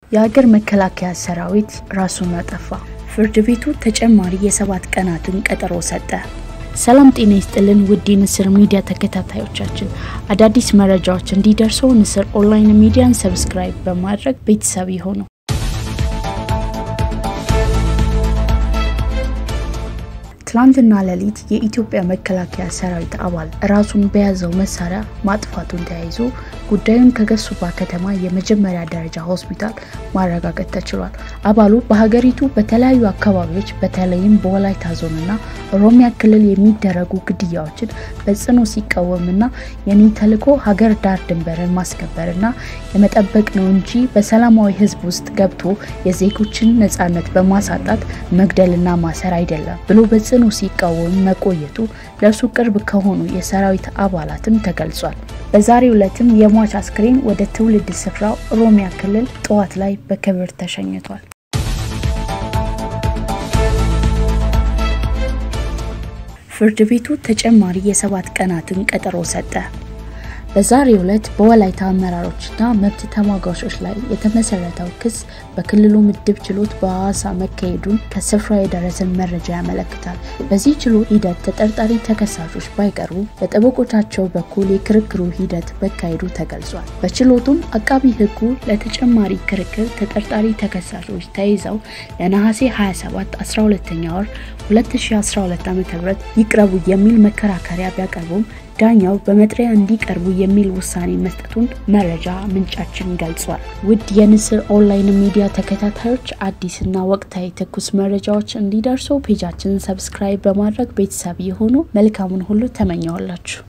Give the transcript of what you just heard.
የሀገር መከላከያ ሰራዊት ራሱን አጠፋ። ፍርድ ቤቱ ተጨማሪ የሰባት ቀናትን ቀጠሮ ሰጠ። ሰላም ጤና ይስጥልን ውድ የንስር ሚዲያ ተከታታዮቻችን፣ አዳዲስ መረጃዎች እንዲደርሰው ንስር ኦንላይን ሚዲያን ሰብስክራይብ በማድረግ ቤተሰብ ይሁኑ። ትላንትና ሌሊት የኢትዮጵያ መከላከያ ሰራዊት አባል ራሱን በያዘው መሳሪያ ማጥፋቱን ተያይዞ ጉዳዩን ከገሱባ ከተማ የመጀመሪያ ደረጃ ሆስፒታል ማረጋገጥ ተችሏል። አባሉ በሀገሪቱ በተለያዩ አካባቢዎች በተለይም በወላይታ ዞንና ኦሮሚያ ክልል የሚደረጉ ግድያዎችን በጽኑ ሲቃወምና የኔ ተልዕኮ ሀገር ዳር ድንበርን ማስከበርና የመጠበቅ ነው እንጂ በሰላማዊ ሕዝብ ውስጥ ገብቶ የዜጎችን ነጻነት በማሳጣት መግደልና ማሰር አይደለም ብሎ በጽኑ ሲቃወም መቆየቱ ለእርሱ ቅርብ ከሆኑ የሰራዊት አባላትም ተገልጿል። በዛሬው ዕለትም የሟች አስክሬን ወደ ትውልድ ስፍራው ኦሮሚያ ክልል ጠዋት ላይ በክብር ተሸኝቷል። ፍርድ ቤቱ ተጨማሪ የሰባት ቀናትን ቀጠሮ ሰጠ። በዛሬው ዕለት በወላይታ አመራሮችና መብት ተሟጋቾች ላይ የተመሰረተው ክስ በክልሉ ምድብ ችሎት በሐዋሳ መካሄዱን ከስፍራ የደረሰን መረጃ ያመለክታል። በዚህ ችሎት ሂደት ተጠርጣሪ ተከሳሾች ባይቀርቡ በጠበቆቻቸው በኩል የክርክሩ ሂደት መካሄዱ ተገልጿል። በችሎቱም አቃቢ ሕጉ ለተጨማሪ ክርክር ተጠርጣሪ ተከሳሾች ተይዘው ለነሐሴ 27 12ኛ ወር 2012 ዓ.ም ይቅረቡ የሚል መከራከሪያ ቢያቀርቡም ዳኛው በመጥሪያ እንዲቀርቡ የሚል ውሳኔ መስጠቱን መረጃ ምንጫችን ገልጿል። ውድ የንስር ኦንላይን ሚዲያ ተከታታዮች አዲስና ወቅታዊ ትኩስ መረጃዎች እንዲደርሱ ፔጃችንን ሰብስክራይብ በማድረግ ቤተሰብ የሆኑ መልካሙን ሁሉ ተመኘዋላችሁ።